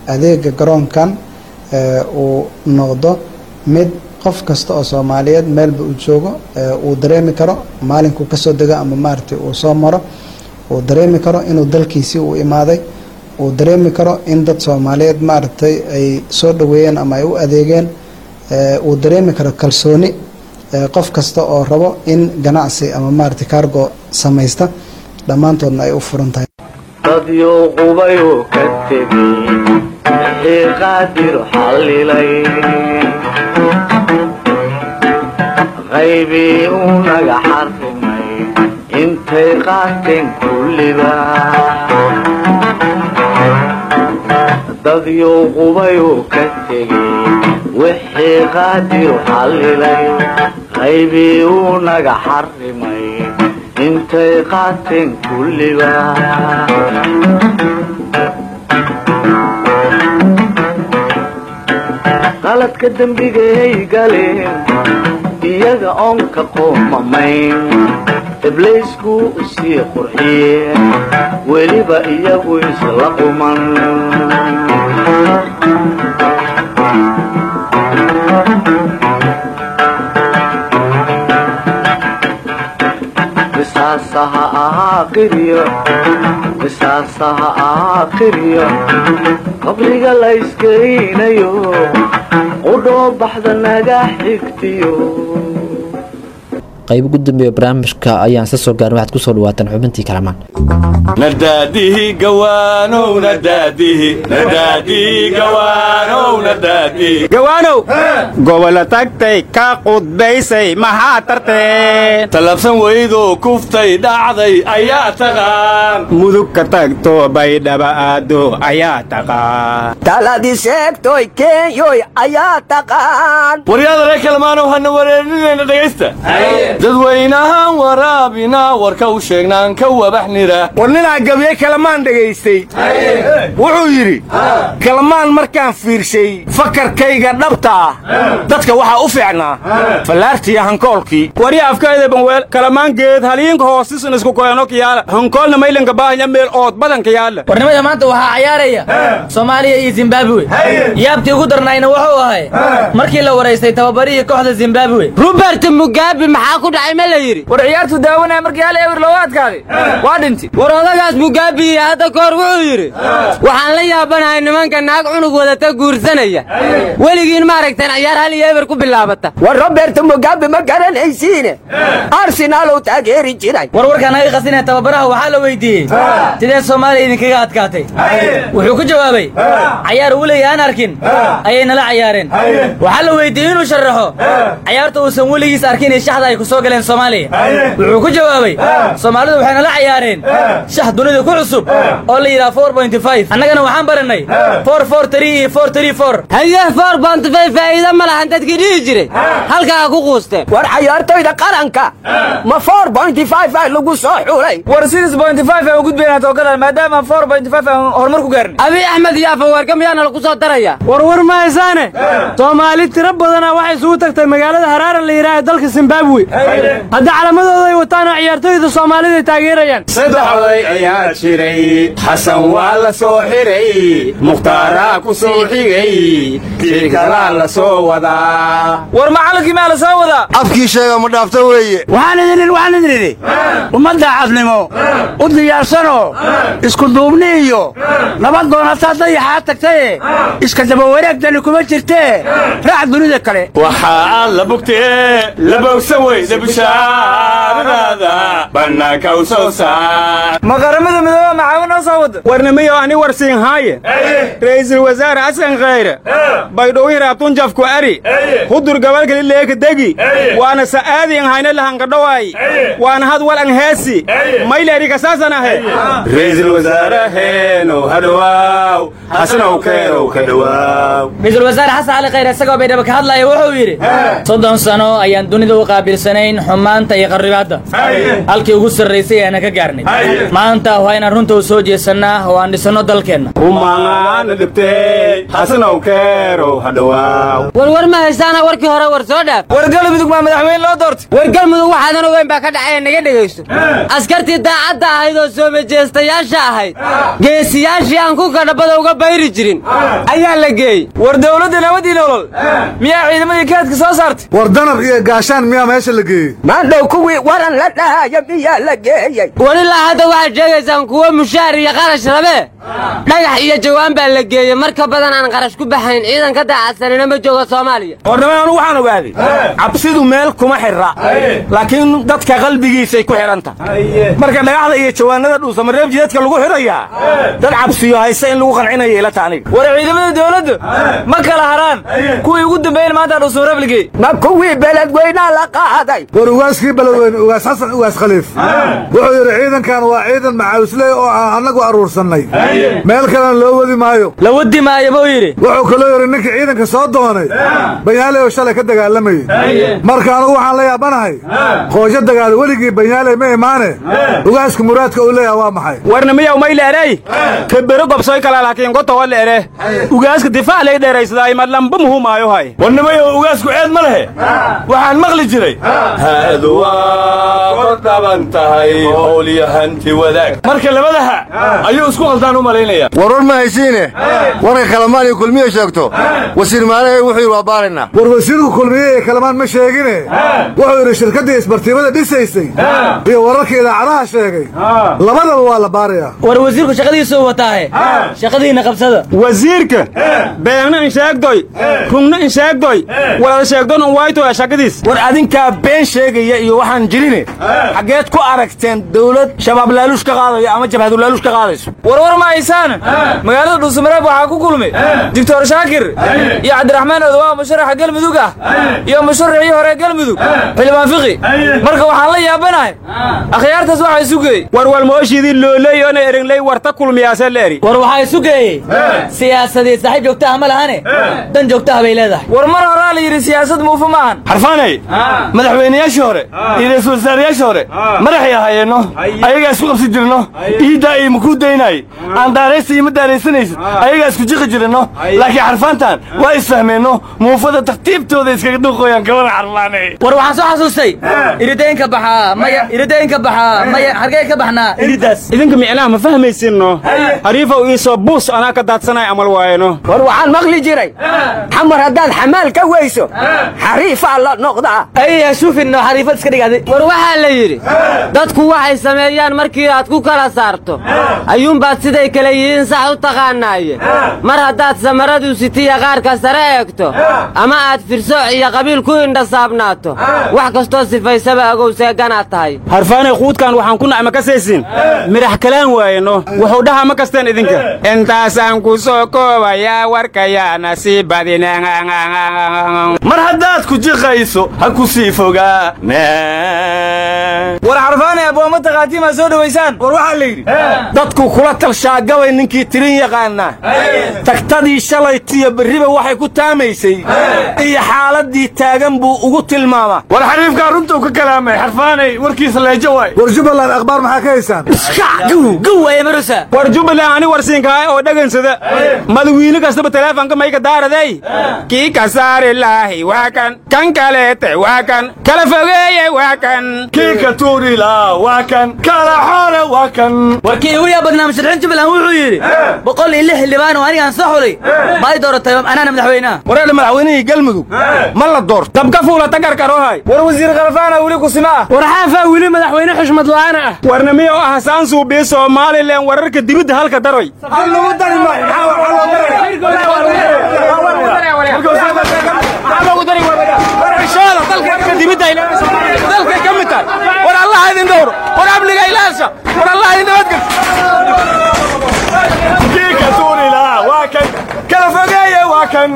adeega garoonkan uu noqdo mid qof kasta oo soomaaliyeed meelba uu joogo uu dareemi karo maalinkuu kasoo dego ama maaragtay uu soo maro uu dareemi karo inuu dalkiisii uu imaaday uu dareemi karo in dad soomaaliyeed maaragtay ay soo dhaweeyeen ama ay u adeegeen uu dareemi karo kalsooni qof kasta oo rabo in ganacsi ama maaragtay cargo samaysta dhammaantoodna ay u furan tahay dadyo qubayoo ka tegey wixii qaadir xallilay qaybii uu naga xarrimay intay qaateen kulliba dadyo qubayoo ka tegey wixii qaadir xallilay qaybii uu naga xarrimay intay qaateen kulliba qaladka dembigay galeen iyaga oon ka qoomamayn ibliisku sii qurxiyeen weliba iyagu isla quman qisaasaha ahaa qiryo qisaasaha ahaa qiryo qabriga la iskeynayo qudhoo baxda naga xigtiyo qayb ugu dambeeya barnaamijka ayaan isla soo gaarin waxaad ku soo dhawaataan xubintii kalamaan nadaadihi gawaanow nadaadihi nadaadihi gawaanow nadaadihi gawaanow gobola tagtay ka qudbaysay maxaa tarteen talabsan weydoo kuftay dhacday ayaa taqaan mudug ka tagto baydhaba aado ayaa taqaan taladi sheegtoy keenyoy ayaa taqaan waryaada reer kalmaanow hana wareerinayna dhegaysta dadweynahaan waraabinaa warka u sheegnaan ka wabaxnira war ninaa gabiye kalamaan dhegaystay wuxuu yidhi kalamaan markaan fiirshay fakarkayga dhabta ah dadka waxaa u fiicnaa fallaartiya hankoolkii warya afkayda banweel kalamaan geed haliinka hoosisan isku koyano kiyaala hankoolna maylanka baahanya meel ood badanka yaala warnimada maanta waxaa cayaaraya soomaaliya iyo zimbabwe yaabtii ugu darnayna wuxuu ahay markii la waraystay tababarihii kooxda zimbabwe robert mugabe maxaa ku dhacay ma la yidhi war ciyaartu daawanaya markii hal ewer looga adkaaday waa dhinti war odagaas mugabe hadda kahor wuxuu yidhi waxaan la yaabanahay nimanka naag cunug wadata guursanaya weligiin maaragteen ciyaar hal iyo eber ku bilaabata war robert mugabe ma garanaysiine arsenaalow taageeri jiray war warkaan naga qasinaya tababaraha waxaa la weydiiyey sidee soomaaliya idinkaga adkaatay wuxuu ku jawaabay cayaar weligii aan arkin ayay nala cayaareen waxaa la weydiiyey inuu sharaxo cayaarta uusan weligiis arkin iyo shaxda ay ku soo galeen soomaaliya wuxuu ku jawaabay soomaalidu waxay nala cayaareen shax dunida ku cusub oo la yidhaha four point five annagana waxaan baranay four four three iyo four three four haye four point five faa'iido ma lahan dadkii dhihi jiray halkaa ku quusteen war cayaartoyda qaranka ma four point five ah lagu soo xulay war six point five aan u gudbaynaa toogadan maadaama four point five aan horumar ku gaarnay abi axmed iyo afaweerka miyaana lagu soo daraya war war ma haysaane soomaali tiro badana waxay isugu tagtay magaalada haraara la yidhaha dalka zimbabwe hadda calamadooda ay wataan oo ciyaartooyda soomaalida ay taageerayaan saddexday ayaa jiray xasan waa la soo xiray mukhtaaraa ku soo xigay kii kalaa la soo wadaa war macallinkii maa la soo wadaa afkii sheega ma dhaafta weeye waxaan idin idhi waxaan idin idhi ummadda cadnimo u diyaarsanoo isku duubni iyo nabad doonataa dayaxaa tagtaye iska daba wareegdani kuma jirtee raac dunida kale waxaa aad la bugtee la bogsan weyda bishaaradaada bannaanka u soo saar ma qaramada midooba macaawin noo soo wada warnimiyo ani warsiin haaye ra'iisul wasaare xasan khayre baydhowin raabtun jafku ari hudur gabalkali leeka degi waana sa'aadi an hayna lahankadhowaay waana had wal an heesi mayleeri kasaasan ahe ra'iisul wasaaraheenow hadhowaaw xasanow keenow ka dhowaaw ra-iisul wasaare xasan cali khayre isagoo baydhabo ka hadlaya wuxuu yidhi soddon sano ayaan dunida u qaabilsanayn diidanayn xumaanta iyo qarribaadda halkii ugu sarraysay ayaana ka gaarnay maanta waa inaan runta u soo jeesannaa oo aan dhisanno dalkeenna umaana dhibtay hasanow keerow hadhawaaw warwar ma haystaana warkii hore war soo dhaaf war galmudug maa madaxweyne loo doortay war galmudug waxaadan ogeyn baa ka dhacaya naga dhegaysto askartii daacadda ahayd oo soo majeestayaasha ahayd geesiyaashii aan ku kadhabada uga bayri jirin ayaa la geeyey war dowladda nabadii nolol miyaa ciidamadii kaadka soo saartay war danab iyo gaashaan miyaa meesha la geeyey maandhow kuwii waran la dhahaya miyaa la geeyey walilaa hadda waxaad sheegaysaan kuwo mushaar iyo qarash rabee dhagax iyo jawaan baa la geeyey marka badan aan qarash ku baxayn ciidan ka daacadsanina ma joogo soomaaliya warnimada anugu waxaan ogaaday cabsidu meel kuma xirra laakiin dadka qalbigiisay ku xidhan tahay marka dhagaxda iyo jawaanada dhuusamareeb jidadka lagu xidhayaa dad cabsiyo hayse in lagu qancinaya ila taaniga war ciidamada dowladdu ma kala haraan kuwii ugu dambeeyeen maanta dhuusamareeb ligey ma kuwii beledweynaa la qaaday war ugaaskii beledweyne ugaas xasan ugaas khaliif wuxuu yidhi ciidankan waa ciidan macawisley oo aan annagu aruursannay meel kalena loo wadi maayo la wadi maayo buu yidhi wuxuu kaloo yidhi ninkii ciidanka soo doonay banyaale oo shalay ka dagaalamayey marka anugu waxaan la yaabanahay qoosho dagaal weligii banyaale ma imaane ugaaska muraadka uu leeyaha waa maxay warna miyaw may leerey kabero gobsoy kala laakiin goto wa leere ugaaska difaac lay dheeraysadaa ima lamba muhu maayo hay warnimayo ugaasku ceed ma lehe waxaan maqli jiray haadu waa kor dhaban tahay howlyahanti wadaag marka labadaha ayuu isku qaldaan u malaynaya warwar ma haysiine warka kalamaan iyo kulmiye sheegto wasiir maalahe wuxuu yidhi waa baaraynaa war wasiirku kulmiye iyo kalamaan ma sheegine wuxuu yidhi shirkaddii isbartiimada dhisaysay iyo wararka idaacadaha sheegay labadaba waa la baarayaa war wasiirku shaqadiisuu wataahe shaqadiinna qabsada wasiirka beegna in sheegdoy rungna in sheegdoy walada sheegdon un waytoya shaqadiis war adinkaa been sheegaya iyo waxaan jirine xaggeed ku aragteen dawlad shabaab laaluush ka qaadayo ama jabhadu laaluush ka qaadayso warwar ma haysaan magaalada dhuusamareeb waxaa ku kulmay doctor shaakir iyo cabdiraxmaan odawaa musharaxa galmudug ah iyo musharaxii hore galmudug xildhibaan fiqi marka waxaan la yaabanahay akhyaartaas waxaa isu geeyey warwal mooshidii looley ona erinley warta kulmiyaasee la eri war waxaa isu geeyey siyaasadii saaxiib joogtaha ma lahane dan joogtaha bay leedahay war mar horaa la yidhi siyaasad muufa ma ahan xarfaanay madaxweynayaashii hore iyo ra'iisul wasaarayaashii hore madaxay ahayeenno ayagaa isku qabsi jirno iiddaa iyo makuu daynaaye aan daaraysta iyo ma daaraysanaysid ayagaa isku jiqi jirinno laakiin xarfaantan waa isfahmeenno muufada tartiibtooda iskaga dhuuqooyaan gabada xarfaanay war waxaan soo xasuustay irideenka baxaa maya irideenka baxaa maya hargee ka baxnaa iridaas idinka micnaha ma fahmaysinno hariifow iisoo buus anaa ka daadsanay amal waayeno war waxaan maqli jiray xamar haddaad xamaal ka weyso xariifaa la noqdaa ayya shuufinno xariifad iska dhigaaday war waxaa la yidhi dadku waxay sameeyaan markii aad ku kala saarto ayuunbaad siday kale yihiin sax u taqaanaaye mar haddaad samaradu sitiya qaarka sare eegto ama aad firsooc iyo qabiil ku indhasaabnaato wax kastoo sifaysaba agow seeganaad tahay harfaanay quudkan waxaan ku nacma ka saysin midhax kalaan waayeno wuxuu dhahaa ma kasteen idinka intaasaan ku soo koobayaa warkayaana sii badina mar haddaad ku jiqayso ha ku sii fogaa war xarfaanay abbooma takhaatiimaa soo dhowaysaan war waxaa la yidhi dadku kula talshaagabay ninkii tirin yaqaana tagtadii shalaytiyo berriba waxay ku taamaysay iyo xaaladdii taagan buu ugu tilmaamaa war xariifkaa runtuu ka kalaamay xarfaanay warkiisa leejo waay war jubbaland akhbaar maxaa ka haysaan gawaya marusa war jubbaland ani warsiinkahay oo dhagansada madawiine kastaba teleefonka mayka daaradey kii ka saari laahi waa kan kan kaleete waa kan kala fogeeye waa kan kii ka tuuri laa waa kan kala xoole waa kan warkii ugu yaa badnaa musharaxiin jubbaland wuxuu yidhi boqol iyo lix xildhibaan oo anigaan soo xulay ma ay dooratay anaana madaxweynaha wareedha madaxweynihii galmudug ma la doorto dabka fuula tagarkarohay war wasiir khalafaana weli kusima ah war xaafaa weli madaxweyne xushmad la'aana ah warna miyo ah saansuubii somalilan wararka dibidda halka daroy dalkay ka mid tahay war allah idin dhowro war amniga ilaasha war allah idin nabadgel kii ka tuuri laa waa kan kala fogeeye waa kan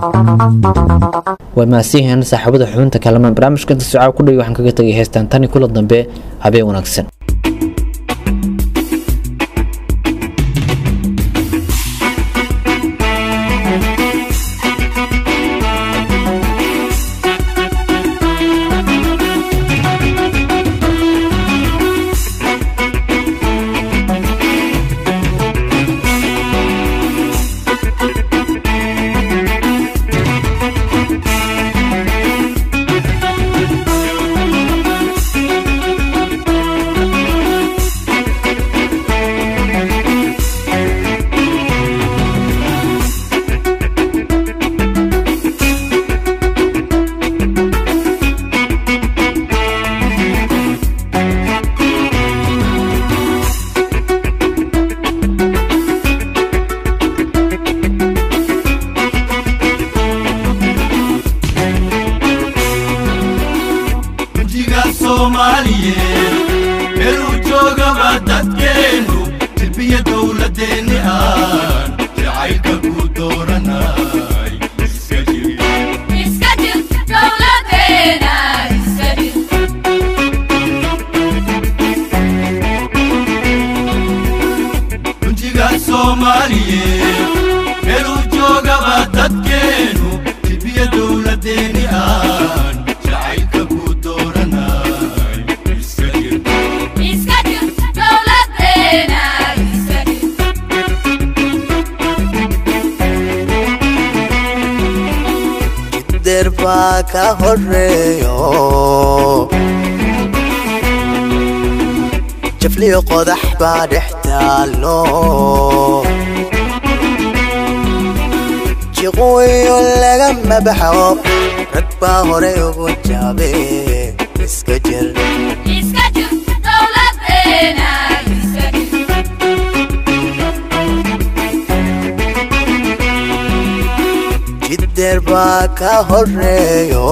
waa mahadsanyihiin saaxiibada xubinta kalamaan barnaamijka inta socaa ku dhigi waxaan kaga tegay heestaan tani kula dambe habeen wanaagsan meeluu joogaba dadkeennu tilbiya dowladeenni aan jacaylka ku dooranay iska jir runtiga soomaaliyeed meeluu joogaba dadkeennu tilbiya dowladeenni aan jacaylka ku dooranay iska jir jiddeer baa ka horeeyo jafliyo qodax baa dhex taallo jiqooyo lagama baxo rag baa hore ugu jaabe iska jir jiddeer baa ka horeeyo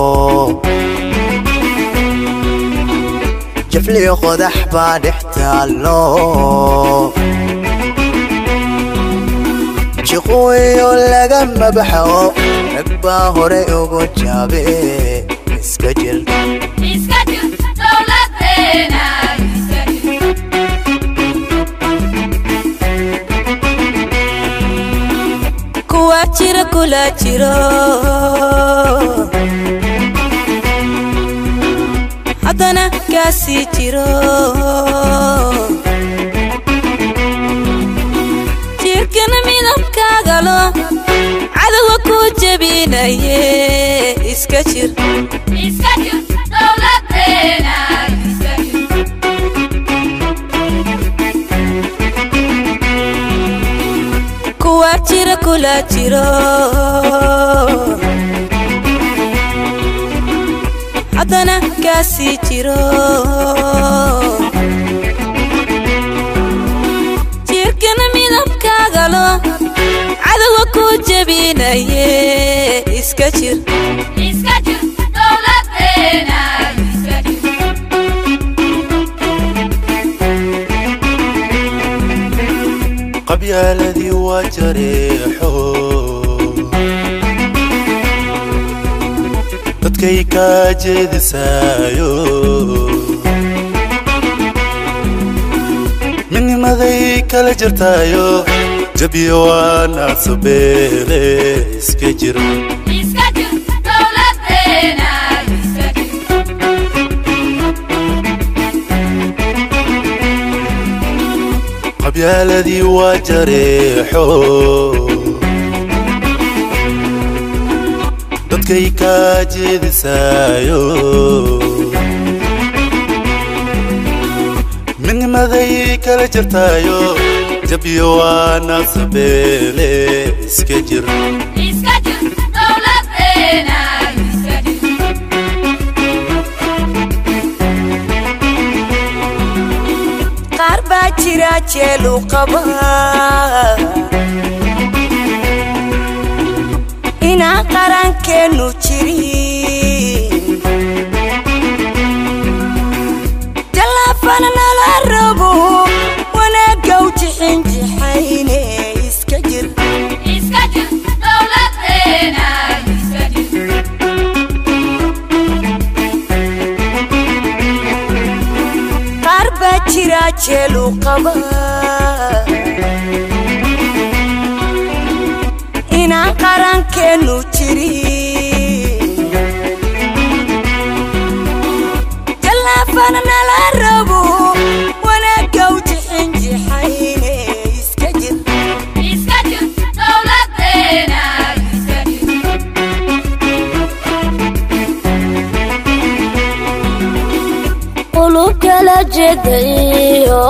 jafliyo qodax baa dhex taallo jiqooyo lagama baxo rag baa hore ugu jaabe iska jir kuwa jira kula jiro haddana kaasii jiro jirkana midabkaagalo cadowga ku jebinaye iska jir kuwa jira kula jiro haddana kaasii jiro jirkana midabkaagalo cadowga ku jebinaye iska jir qabyaaladii waa jareexo dadkay kaa jeedisaayo midnimaday kala jirtaayo jabiyo waa naadsabeele iska jir qabyaaladii waa jareexo dadkay kaa jeedisaayo midnimaday kala jirtaayo jabiyo waa naadsabeele iska jir qaar baa jira jeelu qaba inaan qarankeennu jirin jallaafana nala rabo wanaaggaw jixinjixayne iska jir qaar baa jira jeelu qaba inaan qarankeennu jirin jallaafana nala rabo wanaaggaw jixinjixayne iska jir qulub kala jedayo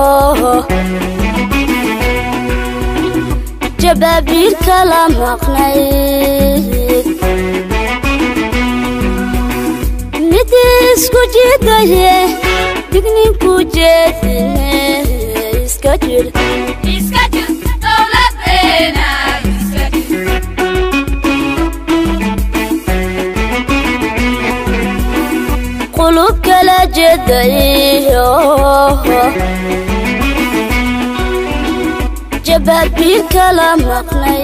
jabaabiir kala maqnayd mid isku jidaye digninku jeedine iska jir qulub kala jeedayo jabaabiir kala maqnay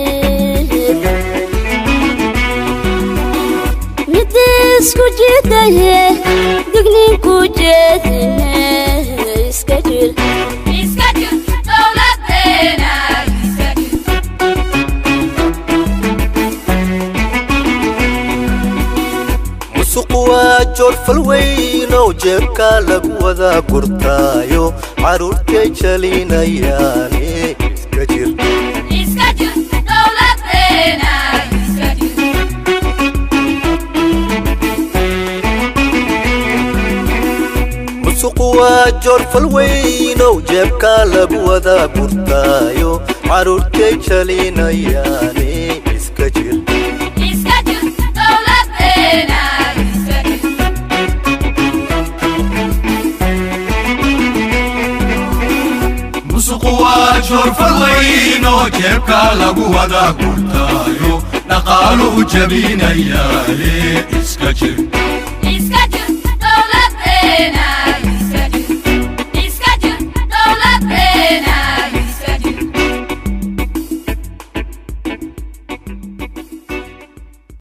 midii isku jidaye digninku jeedine iska jir musuqu waa joorfal weynow jeebka lagu wada gurtaayo carruurtay jalinayaane iska jir musuqu waa joorfal weynow jeebka lagu wada gurtaayo carruurtay jalinayaane iska jir musuqu waa joorfal weyn oo jeebka lagu wada gurtaayo dhaqaaluhu jabinayaale iska jir